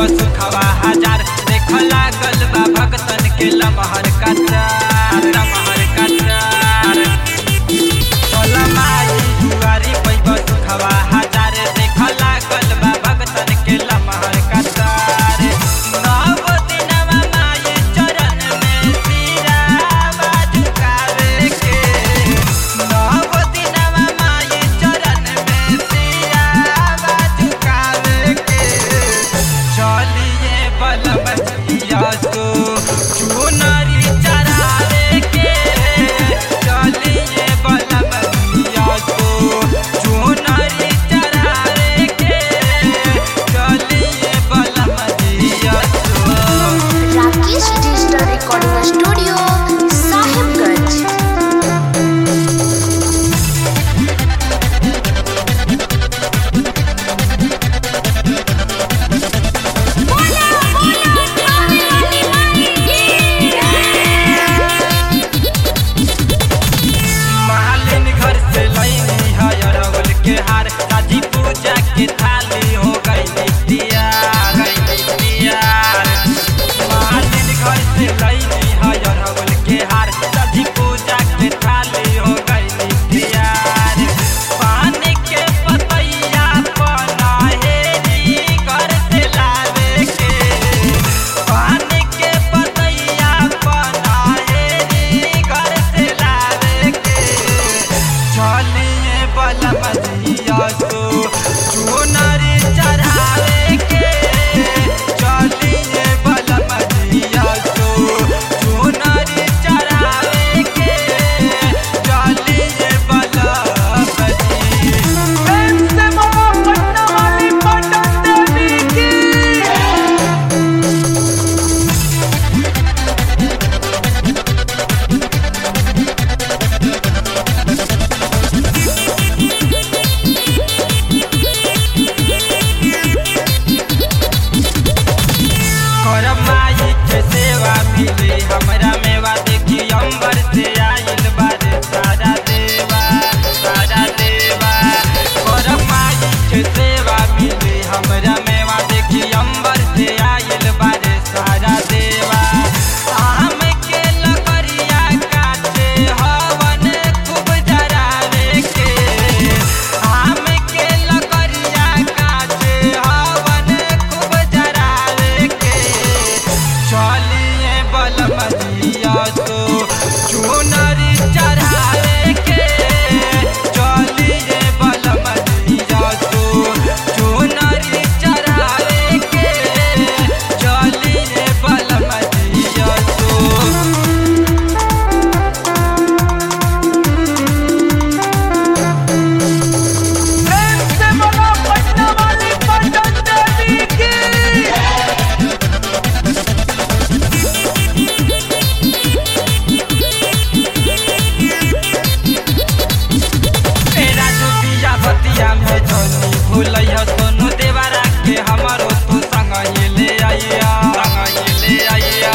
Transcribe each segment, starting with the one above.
सुखवा हजार देख लागल बा भक्तन के लमहर कतार लमहर कतार चल माई दुआरी पैब सुखवा हजार देख लागल बा भक्तन के लमहर कतार नव दिनवा माई चरण में सिरावा झुकावे के नव दिनवा माई चरण में सिरावा झुकावे के चलिए बलबतिया तो चुनरी चढ़ावे के चलिए बलबतिया तो चुनरी चढ़ावे के चलिए बलबतिया तो Rakesh digital recording studio Sahibganj मालिन घर से लैनी है अरवल के हार साजी पूजा के थाली हो गई तैयार गई तैयार मालिन घर से लैनी है अरवल के हार साजी पूजा के थाली हो गई तैयार पानी के पतैया पनाहेरी घर से लावे के पानी के पतैया पनाहेरी घर से लावे के चलिए बलबतिया तो चुनरी चढ़ावे के चलिए बलबतिया तो चुनरी चढ़ावे के चलिए बलबती करब माई के सेवा मिली हमरा मेवा देखी अंबर से आइल बारे सारा देवा सारा देवा करब माई के सेवा मिली हमरा मेवा देखी अंबर से आइल बारे सारा देवा आम के लकड़िया काटे हवन खूब जरावे के आम के लकड़िया काटे हवन खूब जरावे के चलिए बलमदिया तो चुनरी चढ़ावे के चलिए बलमदिया तो चुनरी चढ़ावे के चलिए बलमदिया तो तेरा डूबिया भतिया में जनी भूलैया सोनू देवरा के हमरो तू संग ये ले आइया संग ये ले आइया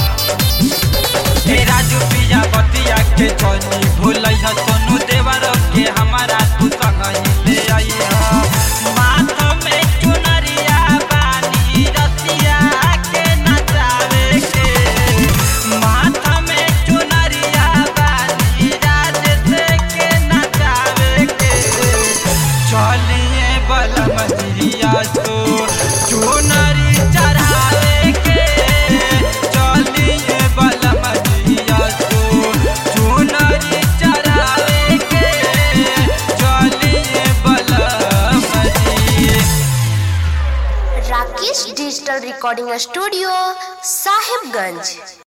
तेरा डूबिया भतिया के जनी भूलैया सोनू देवरा के हमारा तू संग ये ले आइया माथ में चुनरिया बानी रसिया के नचावे के माथ में चुनरिया बानी राजेश के नचावे के चलिए बलमदिया तो चुनरी चढ़ावे के चलिए बलमदिया तो चुनरी चढ़ावे के चलिए बलमदी Rakesh digital recording studio Sahibganj